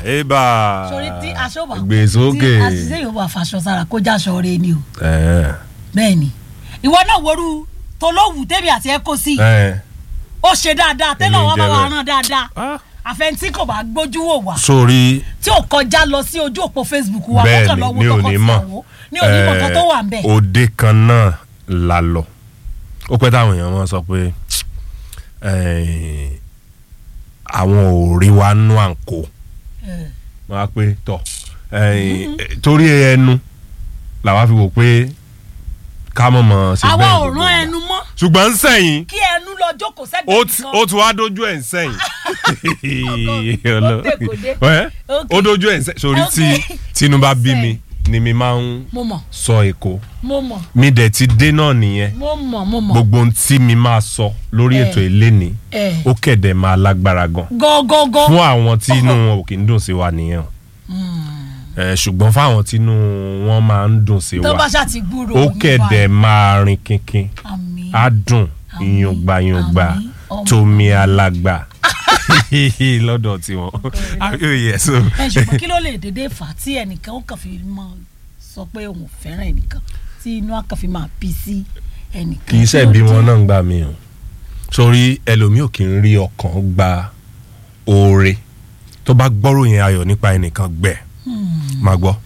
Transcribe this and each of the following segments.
eba sori tí aṣọ bá gbé sókè tí àṣìṣe yóò bá faṣọ sára kó jáṣọ rẹ ni o ẹ bẹ́ẹ̀ ni ìwọ náà woru tolóhùn tèmi àti ẹ kó sí ẹ ó ṣe dáadáa tẹ́lẹ̀ Èmi wọn bá jẹ́ wa bẹ́ẹ̀. rán dáadáa Ah. àfẹnití kò bá gbójú wò wá sórí tí ò kọjá lọ sí ojú òpó facebook wa bẹ́ẹ̀ kọ́kàn ni lọ́wọ́ mi ò ní mọ̀ tọkọ-tìyàwó ní onímọ̀ kan tó wà ń bẹ̀. Eh, òde kan náà la lọ ó pẹ́ táwọn èèyàn wọn sọ pé eh, àwọn ò rí wa nú àǹkó Eh, wọn á pé tọ eh, torí ẹnu làwa fi wò pé ká mọ̀ mọ̀ ṣe àwa bẹ́ẹ̀ ò gbogbo rán ìgbà. ẹnu mọ́ ṣùgbọ́n ń sẹ́yìn kí ẹnu lọ jókòó ó sẹ́gbẹ̀ẹ́ ti- nìkan. ó ti wá dojú ẹ̀ ń sẹ́yìn ó dé kò dé. Ẹ́, Ok. ó dojú ẹ̀ ń sẹ́yìn sórí tí Ok. tinubu bí mi ni mi máa ń mo mọ̀ sọ èkó mo mọ̀ mi dẹ̀ ti dé náà nìyẹn mo mọ̀ mo mọ̀ gbogbo ohun tí mi máa sọ lórí Eh. ètò ìléni Eh. ó kẹ̀dẹ̀ máa lágbára gan gọ́gọ́gọ́ fún àwọn tí inú wọn ò kì í dùn sí wa nìyẹn o Eh, ṣùgbọ́n fáwọn tí inú wọn máa ń dùn sí tó bá wa ṣáà ti gbúrò ó yín kẹ̀dẹ̀ máa rin kínkín báyìí. àmín á dùn Àmín. ìyùngbàyùngbà Àmín. Ọmọ. tómi alàgbà lọ́dọ̀ tiwọn ayò yẹ so ẹ ṣùgbọ́n kí ló lè dédé fà á tí ẹnìkan ó kàn fi mọ sọ pé òun ò fẹ́ràn ẹnìkan tí inú á kàn fi máa bí sí ẹnìkan. kì í ṣe bí wọn náà ń gbà mí o sórí ẹlòmíì ò kì í rí ọkàn gba oore tó bá gbọ́rò yẹn ayọ̀ nípa ẹnìkan gbẹ máa gbọ́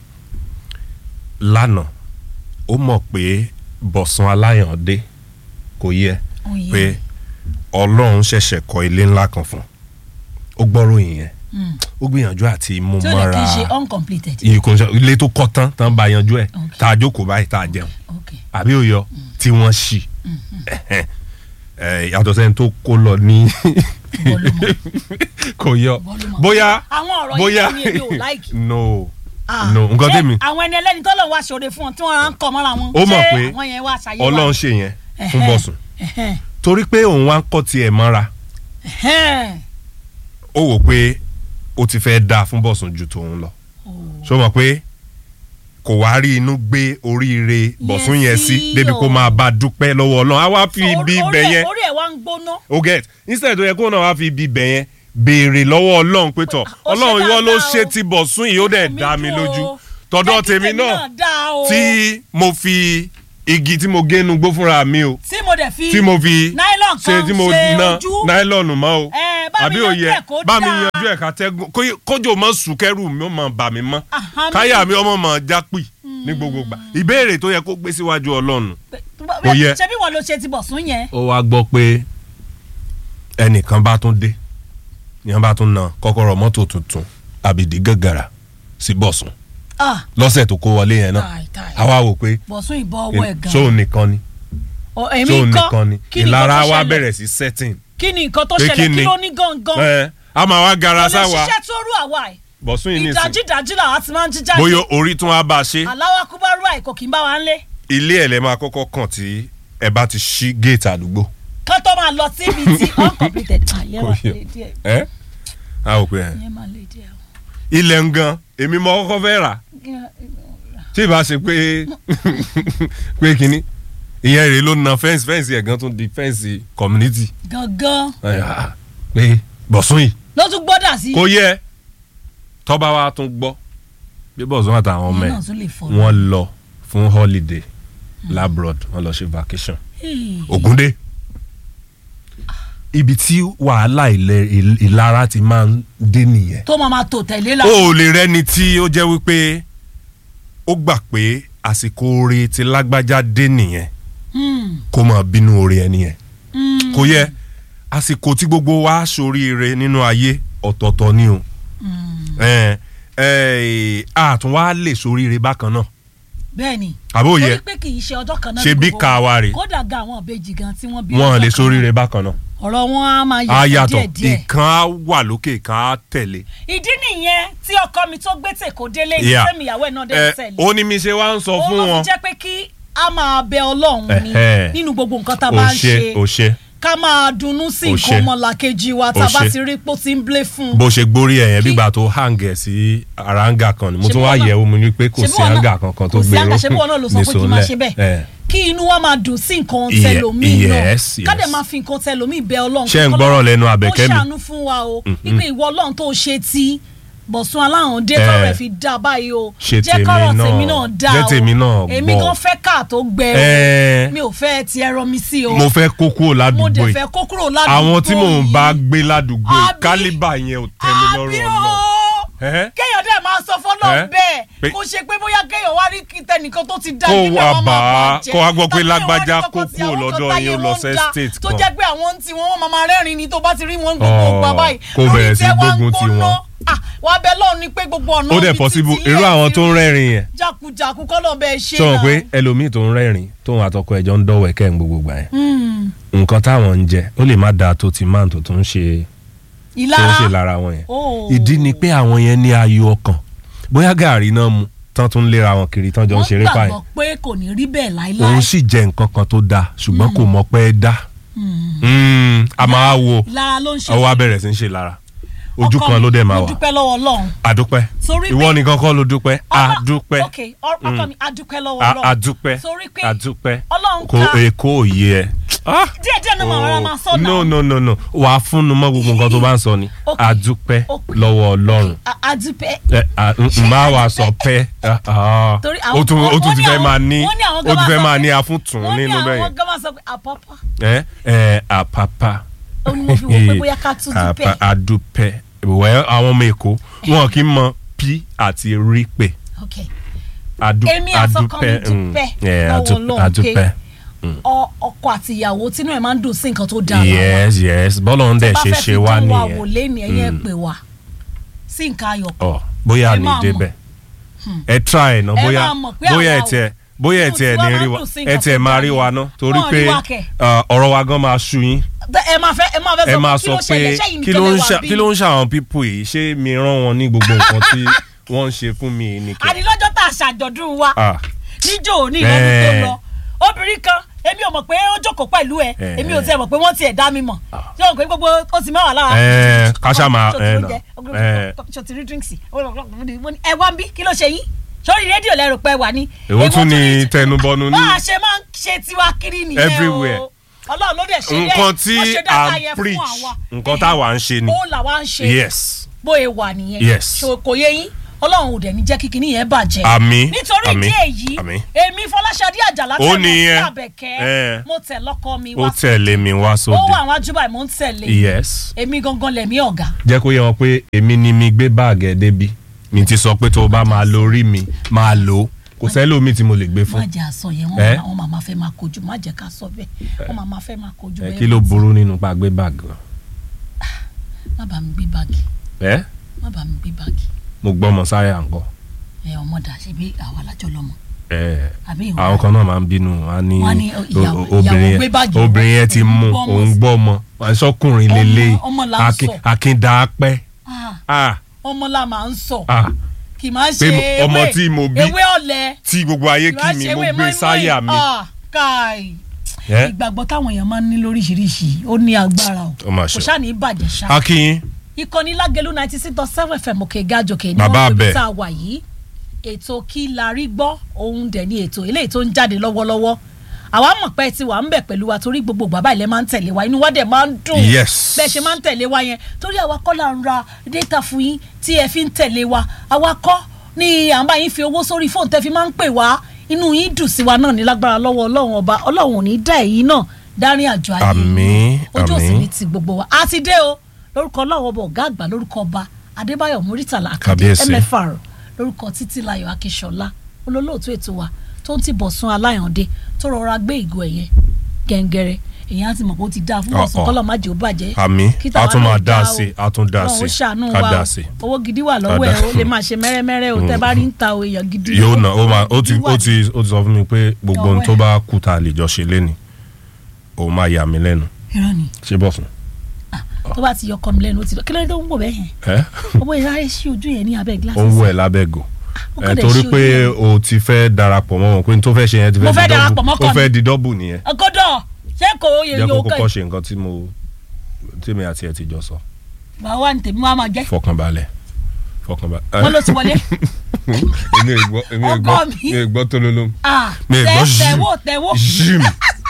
lánàá ó mọ̀ pé bọ̀sán aláyàndé kò yẹ Oyè. pé ọlọ́run ṣẹ̀ṣẹ̀ kọ́ ilé ńlá kan fún un ó gbọ́rò yẹn ó gbìyànjú àti mú tí ó lè mọ́ra kí n ṣe uncompleted. ìkùnṣẹ́ ilé tó kọ́ tán tán bá yanjú ẹ̀ Ok. tá a jókòó báyìí tá a jẹun ok àbí òyọ tí wọ́n ṣì Ẹ̀hẹ́n. Eh, yàtọ̀ sẹ́ni tó kó lọ ní Bọ́lúmọ̀. kò yọ Bọ́lúmọ̀. bóyá àwọn ọ̀rọ̀ bóyá yìí ni èmi ò láìkì. no Ah, no nǹkan ṣé tèmi àwọn ẹni ẹlẹ́ni tó lọ́n wá ṣòro fún ọ tí wọ́n á ń kọ́ mọ́ra wọn. Ó mọ̀ ṣé pé àwọn yẹn wá ṣàyẹ̀wò. ọlọ́run ṣe yẹn fún Ẹ̀hẹ́n. bọ̀sùn Ẹ̀hẹ́n. torí pé òun wá ń kọ́ tiẹ̀ mọ́ra Ẹ̀hẹ́n. ó wò pé ó ti fẹ́ dáa fún bọ̀sùn ju tòun lọ ṣó mọ̀ pé kò wá rí inú gbé oríire bọ̀sùn yẹn sí sí débi kó o. máa bá a dúpẹ́ lọ́wọ́ ọlọ́run á wá fi Orí- ibi orí ibẹ̀ ẹ̀- yẹn orí ẹ̀ wá ń gbóná. o get instead tó yẹ kó náà wá fi ibi ibẹ̀ yẹn béèrè lọ́wọ́ ọlọ́run pé tọ̀ Ó ṣe ọlọ́run ìwọ ló dáadáa ṣe o. ti bọ̀sùn yìí ó dẹ̀ Mi dá mi dùn lójú o. tọ̀dọ̀ Jẹ́ kí tèmi náà dáa o. tí mo fi igi tí mo génu gbó fúnra mi o tí mo dẹ̀ fi tí mo fi nylon ṣe kan tí mo ṣe na ojú. náílọ̀nù mọ́ o Ẹ, bá mi àbí yanjú òye ẹ̀ kó bá mi dáa. yanjú ẹ̀ ká tẹ́gùn kó- kójò mọ́ sùn kẹ́rù mi ó mọ̀ bà mí mọ́ Àhán mi. káyà mi ọmọ mọ̀ jápì ní gbogbo gbà ìbéèrè tó yẹ kó gbé síwájú ọlọ́run Kò Kò yẹ. ṣé bí wọn ló ṣe ti bọ̀ sún yẹn. ó wá gbọ́ pé ẹnìkan bá tún dé ìyẹn bá tún na kọ́kọ́rọ́ mọ́tò tuntun àbìdí gàgàrà sí bọ̀sùn Ah, lọ́sẹ̀ tó kó wọlé yẹn náà táì, táì. àwa wò pé bọ̀sún ìbọn ọwọ́ ẹ̀ gan. sóun nìkan ni Ọ, èmi sóun ńkọ́? nìkan ni Kí ni nǹkan ìlara tó wa ṣẹlẹ̀? bẹ̀rẹ̀ sí setting kí ni nǹkan tó Pé ṣẹlẹ̀ kí kí ni? ló ní gangan. ẹ a máa wá gara kò lè sáwa ṣiṣẹ́ tó rú àwa ẹ̀. bọ̀sùn yìí nìsín ìdájídájí làwa ti máa ń jí jáde. bóyá orí tún wá bá a ṣe aláwa kúbárú àìkò kì í bá wa ń lé. ilé ẹ̀ lẹ́ máa kọ́kọ́ kàn tí ẹ bá ti ṣí géètì àdúgbò kán tó máa lọ síbi tí uncompleted. àyẹ̀ Kò máa yẹ. lè díẹ̀. ẹ a ò pé ẹ àyẹ̀ máa lè díẹ̀. ilẹ̀ ń gan èmi mọ kọ́kọ́ fẹ́ rà tí ìbá ṣe pé pé kínní ìyẹn rèé ló na fẹ́ǹsì fẹ́ǹsì ẹ̀ gan tún di fẹ́ǹsì community gangan Ẹ, ah, pé bọ̀sùn yìí ló tún gbọ́dà sí. kò yẹ tọ́ba wa tún gbọ́ bí bọ̀sùn àtàwọn ọmọ Ìyẹn ẹ̀ náà tún lè fọ́. wọ́n lọ fún holiday labroad wọ́n lọ ṣe vacation Hey. Ògúndé ibi tí wàhálà ilẹ̀ il- ìlara ti máa ń dé nìyẹn tó máa máa tò tẹ̀lé la. o ò lè rẹ́ni tí ó jẹ́ wípé ó gbà pé àsìkò oore ti lágbájá dé nìyẹn Hmm, kó máa bínú oore ẹni yẹn hmm, kò yẹ àsìkò tí gbogbo wa ṣoríire nínú ayé ọ̀tọ̀ọ̀tọ̀ ni o hmm. ẹ ẹ àtún wa lè ṣoríire bákan náà bẹ́ẹ̀ni. àbó yẹ torí pé kì í ṣe ọjọ́ kan náà. ṣe ní bí gbogbo ká wa rè kódà ga àwọn ìbejì gan tí wọ́n bí. wọn ọjọ́ lè kan ṣoríire bákan náà náà. ọ̀rọ̀ wọn á máa a yàtọ̀ yàtọ̀ díẹ̀díẹ̀. ìkan á wà lókè ìkan á tẹ̀lé. ìdí nìyẹn tí ọkọ mi tó gbé tèkó délé Yeah. ìfẹ́ mi ìyàwó ẹ̀ náà dé ẹ tẹ̀lé. ó ní mi ṣe wá ń sọ ó fún ló wọn fi jẹ́ pé kí a máa bẹ ọlọ́run ni Ẹ̀hẹ́. nínú gbogbo nǹkan tá a ò bá ń ṣe ò ṣe ṣe ká máa dunnú sí Ó nǹkan ṣe. ọmọlàkejì wa tá a Ó bá ṣe. ti rí pé ó ti ń blé fún un. bó ṣe gbórí ẹ̀ yẹn Kí- bígbà tó hàǹgẹ̀ sí àràǹgà kan ni mo Ṣé tún bí wá wọn náà- yẹ̀wò mo ní pé kò ṣé bí sí wọn náà- hàǹgà kankan tó kò sí gbé hàǹgà, ṣé bí wọn náà ló sọ pé kí n máa ṣe bẹ́ẹ̀ kí inú wa máa dùn sí nǹkan Ye- tẹlòmíì náà yes, ká dẹ̀ yes. máa fi nǹkan tẹlòmíì bẹ ọlọ́run Ṣé ń kọ́lọ́run gbọ́rọ̀ lẹ́nu kó Àbẹ̀kẹ́ mi? ṣàánú fún wa o wípé ìwọ ọlọ́run tó ṣe ti bọ̀sùn aláhùn dé Eh. kọ́rọ̀ ẹ̀ fi dá báyìí o Ṣe jẹ́ tèmi kọ́rọ̀ náà- tèmi náà dá o jẹ́ tèmi náà èmi gbọ́. gan fẹ́ káà tó gbẹ Eh. o mi ò fẹ́ ti ẹ̀rọ mi sí o mo fẹ́ kó kúrò mo ládùúgbò dẹ̀ yìí fẹ́ kó kúrò ládùúgbò àwọn tí mò ń yìí. bá gbé ládùúgbò yìí Àbí- kálíbà yẹn ò tẹ́ mi lọ́rùn àbí ọ̀nà. o Ẹ́? kéèyàn dẹ̀ máa sọ fọ́nà Ẹ́? bẹ́ẹ̀ Pé- kó ṣe pé bóyá kéèyàn wá rí kí tẹnìkan tó ti dá Kó kí wá làwọn máa bá a, bàjẹ́. kó wá gbọ́ pé Tàbí kéèyàn wá rí lágbájá kankan kó tí kúrò àwọn lọ́dọ̀ kan yín ó táyé lọ wọn sí dá, estate tó kan. jẹ́ pé àwọn tí wọ́n máa máa rẹ́rìn ni tó bá ti rí wọn gbogbo Ọ̀, gbà báyìí kó lórí bẹ̀rẹ̀ sí tiẹ̀ wá ń gbógun ti gbóná. wọn. Ah, wàá bẹ lọ́run ni pé gbogbo ọ̀nà ó dẹ̀ ibi possible títí irú yẹn àwọn ti tó ń rí rẹ́rìn yẹn jákujàku kọ́ lọ́ọ́ bẹ́ẹ̀ ṣe sọ wọn náà. pé ẹlòmíì tó ń rẹ́rìn tóun àtọkọ ẹ̀jọ́ ń dọ̀wọ̀ ẹ̀kẹ́ ń gbogbo gbà yẹn Hmm, nǹkan táwọn ń jẹ ó lè má dáa tó ti máa tó tó ń ṣe tó ń ìlara ṣe lára wọn yẹn Oh. ìdí ni pé àwọn yẹn ní ayọ̀ ọkàn bóyá gàrí náà mu tán tún léra wọn kiri tán jọ ń wọ́n ṣeré pààyàn gbàgbọ́ pé kò ní rí bẹ́ẹ̀ láéláé. òun sì jẹ nǹkan kan tó dáa ṣùgbọ́n kò mọ̀ pé ẹ dá Mm, a máa wo ìlara ló ń ṣe ọwọ́ abẹ́rẹ́ sí ń ṣe lára ojú Ọkọ kan mi, ló dẹ̀ máa mo wà dúpẹ́ lọ́wọ́ Ọlọ́run. àdúpẹ́ Torí ìwọ pé- nìkan kọ́ ló dúpẹ́ Ọlọ́- àdúpẹ́ ok ọ- ọkọ mi adúpẹ́ lọ́wọ́ a- Ọlọ́run. àdúpẹ́ torí pé àdúpẹ́ Ọlọ́run kò ká èkó òye ẹ. Ah! díẹ̀ díẹ̀ náà máa rárá máa sọ no náà. no no no wàá fúnnu mọ́ gbogbo nǹkan tó bá ń sọ ni Ok. àdúpẹ́ Ok. lọ́wọ́ Ọlọ́run A- adúpẹ́ ẹ à, n- n máa wà sọ pẹ́ ah, ah. Torí ó àwọn tún kan- ó tún wọ́n ti ní fẹ́ àwọn- máa ní wọ́n ní àwọn ó kan ti máa fẹ́ sọ máa pé- ní afúntún wọ́n ní nínú bẹ́ẹ̀ àwọn gan máa sọ pé àpápá ẹ ẹ àpàpà ó ní mo fi wò pé bóyá ká tún dúpẹ́. Àpà- àdúpẹ́ wẹ́ àwọn ọmọ èkó wọn kì í mọ p àti rí pé ok Adu- Èmi àtọkọ mi adúpẹ́, mm, dúpẹ́ yeah, lọ́wọ́ adú- Ọlọ́run adúpẹ́ Ọ- ọkọ àti ìyàwó tínú ẹ̀ máa ń dùn sí nǹkan tó dára yes yes bọ́lá ń dẹ̀ ṣe ṣe wá wò nìyẹn lẹ́nu ẹ̀yẹ Mm. pè wá sí nǹkan ayọ̀ kan. ọ bóyá Ẹ ní máa débẹ̀ ẹ try ná Ẹ bóyá máa mọ̀ pé bóyá ẹ àwa ò- tiẹ̀ bóyá ẹ inú tiẹ̀ tiwa ní máa rí ń wa dùn sí ẹ nǹkan tiẹ̀ tó máa dáa rí ni. wa ná torí Wọ́n pé rí wa kẹ̀. uh, ọ̀rọ̀ wa gan máa sú yín ẹ máa fẹ́ ẹ máa fẹ́ ẹ máa sọ sọ pé kí ló pé ṣẹlẹ̀ sẹ́yìn kí nìkan ló ń lẹ ṣà wà kí ló ń ṣàwọn pípò yìí ṣé mi rán wọn ní gbogbo nǹkan tí wọ́n ń ṣe fún mi yìí ni kẹ́ àdìlọ́jọ́ tá a ṣàjọ̀dún wa Ah. níjó òní ìlọ́dún tó Eh. lọ obìnrin kan èmi ò mọ̀ pé ó jókòó pẹ̀lú ẹ Eh. èmi ò tiẹ̀ mọ̀ pé wọ́n tiẹ̀ dá mi mọ̀ ṣé o mọ̀ pé gbogbo ó ti mẹ́wàá lára. Eh, ká ṣáà máa- Ṣó ti eh, oúnjẹ? nà. Eh. ṣó ti rí drinks Mo ní, ẹ wá ń bí kí ló ṣe yín sórí rédíò lẹ́rù pé wà ní. èwo tún ni tẹnubọnu ní bá a ṣe máa ń ṣe tiwa kiri nìyẹn o Everywhere. ọlọ́run ló dẹ̀ ṣe bẹ́ẹ̀ nǹkan tí ó ṣe à dáadáa ń yẹn fún preach àwa. nǹkan Eh, táwa ń ṣe ni ó làwa ń ṣe yes bóyá wà nìyẹn Yes. So, kò yé yín ọlọ́run ò dẹ̀ ní jẹ́ kí kinní yẹn bàjẹ́ Àmín, nítorí àmín, ìdí èyí àmín. èmi fọláṣadé àjàlá Ó tẹ̀ mọ́ sí nìyẹn. àbẹ̀kẹ́ Eh. mo tẹ̀ lọ́kọ mi ó wá tẹ̀lé mi wá ó sóde wà àwọn ajúbà mò ń tẹ̀lé yes èmi gangan lẹ̀mí ọ̀gá jẹ́ kó yé wọn pé èmi ni mi gbé báàgì ẹ̀ débi mi ti sọ pé tó o bá máa lo orí mi máa lò ó kò sẹ́lómi tí mo lè gbé má fún jẹ́ àsọ yẹn Eh? wọ́n máa máa fẹ́ máa kojú má jẹ́ ká sọ bẹ́ẹ̀ wọ́n máa máa fẹ́ máa kojú ẹ bẹ́ẹ̀ kí ló burú nínú pa gbé báàgì náà má bàa mi gbé báàgì ẹ má bàa mi gbé báàgì mo gbọ́ ọmọ sáyà nǹkan ẹ ọmọ dà ṣe bí àwa lájọ lọmọ ẹ àbí ìwọ àwọn kan náà máa ń bínú wọn ní Wọ́n ní o- ìyàwó- o- obìnrin ìyàwó gbé yẹn báàgì obìnrin yẹn ti òun mú gbọ́ ọmọ òun gbọ́ ọmọ wọn sọkùnrin Ọmọ- lélẹ̀ ọmọ là ń sọ. akíndàápẹ́ Ah, ah ọmọ la máa ń sọ ah kì í máa Pé ṣe mo- ewé ọmọ tí mo bí- ewé ọ̀lẹ tí gbogbo ayé kì í kí máa mi ṣe mo ewé gbé mọ́ínmọ́ín. sáyà mi Ah, káì ẹ ìgbàgbọ́ táwọn èèyàn máa ń ní lóríṣiríṣi ó ní agbára o Ó mà kò ṣe. ṣáà ní bàjẹ́ ṣá akínyín ìkànnì lágẹ̀lú ninety six dot seven fm òkè gàjòkè ní Bàbá wọ́n pè abẹ. tá a wà yìí ètò kí la rí gbọ́ òun dẹ̀ ní ètò eléyìí tó ń jáde lọ́wọ́lọ́wọ́ àwa mọ̀ pé ti wà ń bẹ̀ pẹ̀lú wa torí gbogbo bàbá ilẹ̀ máa ń tẹ̀lé wa inú wa dẹ̀ máa ń dùn Yes. bẹ́ẹ̀ ṣe máa ń tẹ̀lé wa yẹn torí àwa kọ́ là ń ra data fún yín tí ẹ fi ń tẹ̀lé wa àwa kọ́ ni à ń bá yín fi owó sórí fóònù tẹ́ fi máa ń pè wá inú yín dùn sí wa náà ní lágbára lọ́wọ́ ọlọ́run ọba ọlọ́run ò ní dá èyí náà dárin àjọ ayé Àmín, ojú òsì àmín. ní ti gbogbo wa a ti dé o lórúkọ ọlọ́run ọba ọ̀gá àgbà lórúkọ ọba adébáyọ̀ muritàlá àkàdé Kábíyèsí. mfr lórúkọ títílayọ̀ akíṣọlá olólóòtú ètò wa tó ń ti bọ̀sùn aláyàndé tó rọra gbé ìgò ẹ̀yẹ gẹ́ngẹ́rẹ́ èyàn á ti mọ̀ pé ó ti dáa fún bọ̀sùn Ọ̀ọ̀. kọ́lọ̀ má jẹ́ ó bàjẹ́ Àmín. kí tàwa A tún náà máa dá dáa sí, o. a tún dá Ọlọ́run ó sí, ṣàánú ká wa dá o. sí. owó gidi wà lọ́wọ́ Ká ẹ̀ dá- ó lè máa ṣe mẹ́rẹ́mẹ́rẹ́ o tẹ́ bá rí ń ta o èèyàn gidi yóò nà ó máa ó ti ó ti ó ti sọ fún mi pé gbogbo ohun Ọwọ́ tó ẹ̀. bá kú ta lè jọ ṣe léni òun máa yà mí lẹ́nu irọ́ ni ṣé bọ̀ fún tó bá ti yọ ọkọ mi lẹ́nu ó ti lọ kí ló dé tó ń wò bẹ́ẹ̀ yẹn ẹ owó ìráyè sí ojú yẹn ní abẹ́ ó gíláàsì ń wọ ẹ lábẹ́gò ó ẹ kàn dẹ̀ torí ṣí pé ojú yẹn. o ti fẹ́ darapọ̀ mọ́ wọn pé n tó fẹ́ ṣe yẹn ti Mo fẹ́ fẹ́ di darapọ̀ dọ́bù mọ́ ó kàn fẹ́ ní. di dọ́bù nìyẹn ọgọ́dọ̀ ṣé kò yẹ jẹ́ kó yóò kọ́kọ́ kẹ́ ṣe nǹkan tí mo tí mi àti ẹ ti jọ sọ bàbá wa ní tèmi wá máa jẹ́ fọkànbalẹ̀ fọkànbalẹ̀ wọ́n ló ti wọlé èmi ò gbọ́ èmi ò Ọkọ gbọ́ mi. mi ò gbọ́ tólóló Ah, mi ò tẹ gbọ́ tẹ̀wó tẹ̀wó jim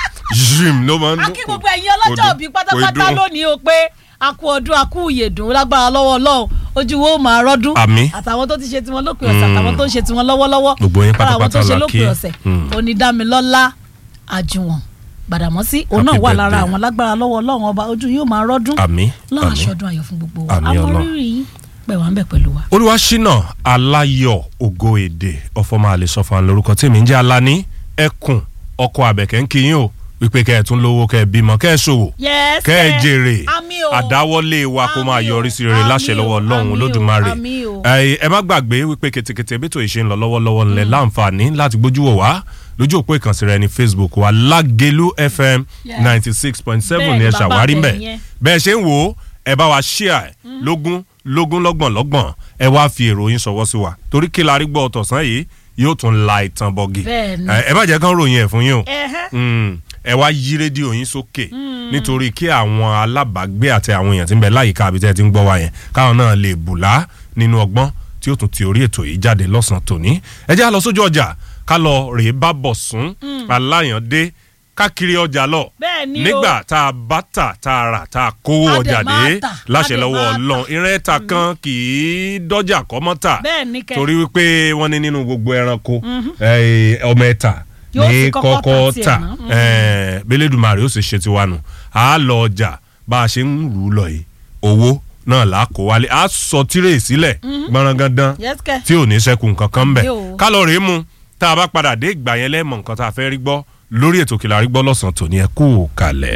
jim ló máa ń akí gbogbo ẹ̀yin ọlọ́jọ́ òbí pátápátá kò dùn. lónìí o pé a kú ọdún a kú ìyèdùn lágbára lọ́wọ́ ọlọ́run ojú wo máa rọ́dún Àmín. àtàwọn tó ti ṣe tiwọn lópin ọ̀sẹ̀ àtàwọn tó ń ṣe tiwọn lọ́wọ́lọ́wọ́ Gbogbo yín lára àwọn tó pátápátá ṣe la lópin kí. ọ̀sẹ̀ Mm. onídàmílọ́lá àjùwọ̀n gbàdàmọ́sí òun náà Happy wà lára birthday. àwọn lágbára lọ́wọ́ ọlọ́run ọba ojú yóò máa rọ́dún àmín lọ́wọ́ àmín. aṣọ́dún ayọ̀ fún gbogbo wa Àmín àwọn Ọlọ́run. rírì yín pẹ̀ wá ń bẹ̀ pẹ̀lú wa. olúwaṣínà aláyọ̀ ògo èdè ọfọmọ àlesọfà lórúkọ tí mi ń jẹ́ alani ẹkùn ọkọ àbẹ̀kẹ́ ń kí yín o wípé kẹ́ ẹ̀ tún lówó kẹ́ ẹ̀ bímọ kẹ́ ẹ̀ ṣòwò Yes, kẹ́ ẹ̀ sir. jèrè Àmín o. àdáwọ́lé wa kó máa Àmín o. yọrí sí rere láṣẹ Àmín lọ́wọ́ o. ọlọ́run Àmín o. olódùmarè Àmín o. ẹ ẹ má gbàgbé wípé kètèkètè bí tòun ṣe ń lọ lọ́wọ́lọ́wọ́ ńlẹ̀ láǹfààní láti gbójú wò wá lójú òpó ìkànsí rẹ ní facebook wa lágelu fm Yes. ninety six point seven Bẹ́ẹ̀ ni ni ẹ bàbá ṣàwárí bẹ̀ mbẹ̀ yẹn. bẹ́ẹ̀ ṣe ń wò ó ẹ bá wa ṣíà ẹ̀ lógún lógún lọ́gbọ̀n lọ́gbọ̀n ẹ wá fi èrò yín ṣọwọ́ sí wa torí kí la rí gbọ́ ọ̀tọ̀sán yìí yóò tún la ìtàn bọ̀gì Bẹ́ẹ̀ ni. ẹ ẹ má jẹ́ kán ròyìn ẹ̀ fún yín o Ẹhẹ́. Mm, ẹ wá yí rédíò yín sókè nítorí kí àwọn alábàágbé àti àwọn èèyàn tí ń bẹ láyìíká àbí tẹ́ ẹ ti ń gbọ́ wa yẹn káwọn náà lè bùlá nínú ọgbọ́n tí ó tún ti orí ètò yìí jáde lọ́sàn-án tòní ẹ jẹ́ á lọ sójú ọjà ká lọ rèé bá bọ̀ sún aláyàndé káàkiri ọjà lọ Bẹ́ẹ̀ ni o. nígbà tá a bá tà tá a rà tá a kówó Á dẹ̀ ọjà máa dé tà, láṣẹ á dẹ̀ lọ́wọ́ máa ọlọ́run ìrìn ẹ̀ta kan kì í dọ́jà kọ́mọ́tà Bẹ́ẹ̀ ni kẹ́. torí wípé wọ́n ní nínú gbogbo ẹranko eh, ọmọ ẹ̀ta Yóò ní fi kọ́kọ́ kọ́kọ́ tà tà tiẹ̀ ná. Mhm. eh, belédùmarè ó sì ṣe tiwa nù á lọ ọjà bá a ṣe ń rù ú lọ yìí owó náà là á kó wálé á sọ tírè sílẹ̀ gbọ̀nrangandan Yes, kẹ́. tí ò ní sẹ́kù nǹkan kan bẹ̀ Àbí o. kálọ̀rì mu tá a bá padà dé ìgbà yẹn lẹ́mọ̀ nǹkan tá a fẹ́ rí gbọ́ lórí ètò kìlà rí gbọ́ lọ́sàn-án tòní ẹ kú kalẹ̀.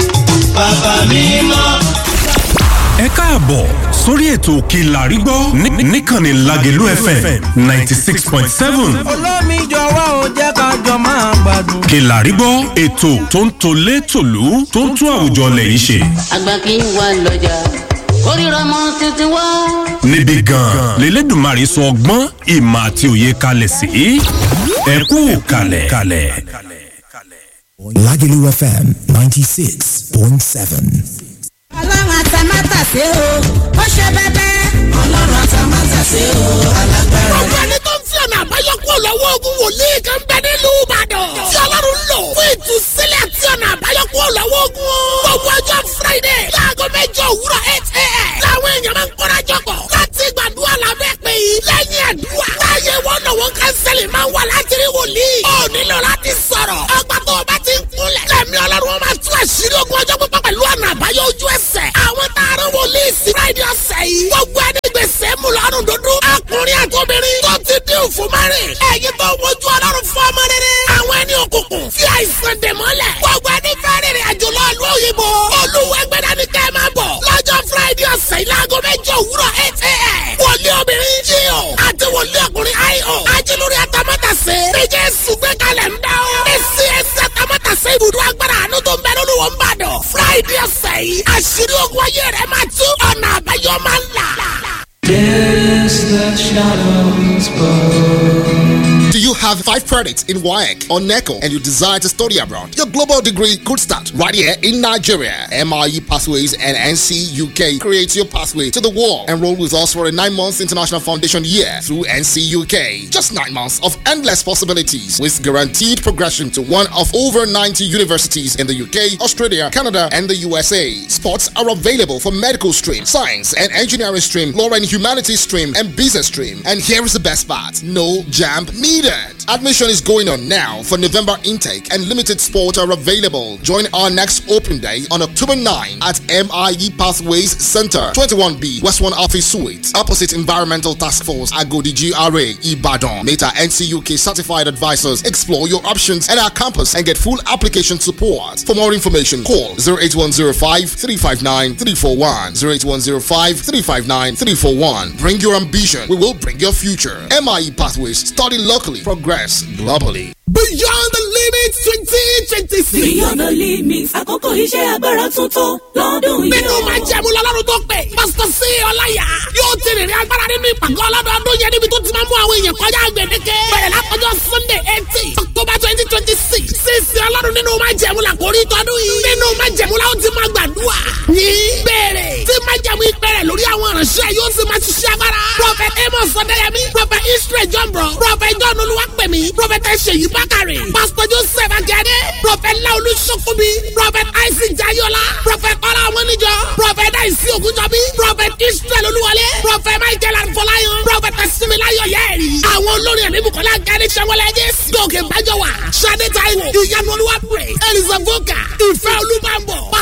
ẹ káàbọ̀ sórí ètò kìlà rí gbọ́ ní- níkànnì lágẹ̀lú fm ninety six point seven olómi jọ̀wọ́ ò jẹ́ ká jọ máa gbádùn. kìlà rí gbọ́ ètò tó ń tolé tòlú tó ń tún àwùjọ lẹ́yìn ṣe àgbà kì í wà lọ́jà kórìíra mọ́ títí wá. níbi gan-an lélẹ́dùnmarè sọ ọgbọ́n ìmọ̀ àti òye kalẹ̀ sí ẹ kú kalẹ̀ kalẹ̀. Lagelu FM 96.7. ọlọ́run àtàmátàsé o ó ṣe bẹ́bẹ́. ọlọ́run àtàmátàsé o alágbára. gbogbo ẹni tó ń fi ọ̀nà àbáyọ kúrò lọ́wọ́ ogun wòlíì kan bẹ nílùú ìbàdàn. tí ọlọ́run ń lò fún ìtúsílẹ̀ àti ọ̀nà àbáyọ kúrò lọ́wọ́ ogun. gbogbo ọjọ́ friday láago mẹ́jọ òwúrọ̀ eight a.m. làwọn èèyàn máa ń kórajọ pọ̀ láti gbàdúrà lábẹ́ pé lẹ́yìn àdúrà. láàyè wọn náà wọn kánsẹ́lì máa ń wà láti rí wòlíì. ó nílò láti sọ̀rọ̀. ọgbà tó o bá ti ń kúnlẹ̀. lẹ́mí ọlọ́run wọn máa tú àṣírí ogun ọjọ́ pípọ̀ pẹ̀lú ọ̀nà àbáyọ ojú ẹsẹ̀. àwọn taaró wòlíì sí friday ọ̀sẹ̀ yìí. gbogbo ẹni gbèsè mú lọ́rùn dúdú. ọkùnrin àtòbìnrin tó ti dín òfin márìn. ẹ̀yin tó wojú ọlọ́run fún ọmọ rere. àwọn ẹni òkùnkùn fi àìsàn dè mọ́lẹ̀. gbogbo ẹni fẹ́ rìnrìn àjò lọ ìlú òyìnbó. olúwẹ̀gbẹ̀dá ni kẹ́ ẹ máa bọ̀. lọ́jọ́ friday ọ̀sẹ̀ yìí láago mẹ́jọ òwúrọ̀ eight a.m. wòlíì obìnrin jíò àti wòlíì ọkùnrin io. ajílórí atamátàsé. níjẹ́ sùgbẹ́ kalẹ̀ ń dá o. èsì ẹsẹ̀ atamátàsé ibùdó agbára àánú tó ń bẹ lórí wọn bá dọ̀. friday ọ̀sẹ̀ yìí àṣírí ogun ayé rẹ̀ máa tú ọ̀nà àbáyọ máa ń là. Do you have five credits in WAEC or NECO and you desire to study abroad? Your global degree could start right here in Nigeria. MIE Pathways and NC UK creates your pathway to the world. Enroll with us for a nine months international foundation year through NC UK. Just nine months of endless possibilities with guaranteed progression to one of over 90 universities in the UK, Australia, Canada, and the USA. Spots are available for medical stream, science and engineering stream, law and humanities stream, and business stream. And here is the best part no jam needed. Admission is going on now for November intake, and limited spots are available. Join our next open day on October 9 at MIE Pathways Center, 21B, West 1 Office Suite, opposite Environmental Task Force, Agodi GRA, Ibadan. Meta NCUK certified advisors explore your options at our campus and get full application support. For more information, call 08105 359 341. 08105 359 341. Bring your ambition, we will bring your future. MIE Pathways, study locally, progress globally. beyond the limit twenty twenty six. Beyond the limits, àkókò iṣẹ́ agbára tuntun lọ́dún yìí. nínú máa jẹ̀mú lọ́lọ́run tó pè pásítọ̀ sí ọláyà yóò ti rìnrìn agbára nínú ìpàgọ́ ọlọ́dọọdún yẹn níbi tó ti máa mú àwọn èèyàn kọjá gbèdéke bẹ̀rẹ̀ látọjọ́ sunday eighteen october twenty twenty six sísè ọlọ́run nínú máa jẹ̀mú la kórí tọdún yìí nínú máa jẹ̀mú la ó ti máa gbàdúrà ní bẹ̀rẹ̀ tí máa jẹ̀mú ìpẹ̀rẹ̀ lórí àwọn ìránṣẹ́ yóò sì máa ṣiṣẹ́ agbára prophet amos ọ̀dẹ́yẹmí prophet israel jọ̀ǹbọ̀ prophet john olúwapẹ̀ ẹ̀mí prọfẹtẹ ṣèyí bákàrẹ̀ pásítọ̀ joseph akíade prọfẹt laolu sokobi prọfẹt isaac jayola prọfẹt ọlá ọmọnìjọ prọfẹt daisy ogunjọbi prọfẹt israel olúwọlé prọfẹt michael arfọláyàn prọfẹt similayo yẹri àwọn olórin ẹ̀mí bukola gani sẹwọlẹjẹ gòkè bájọwà sade taiwo ìyanu olúwa praise elizabeth ìfẹ́ olúbàbọ̀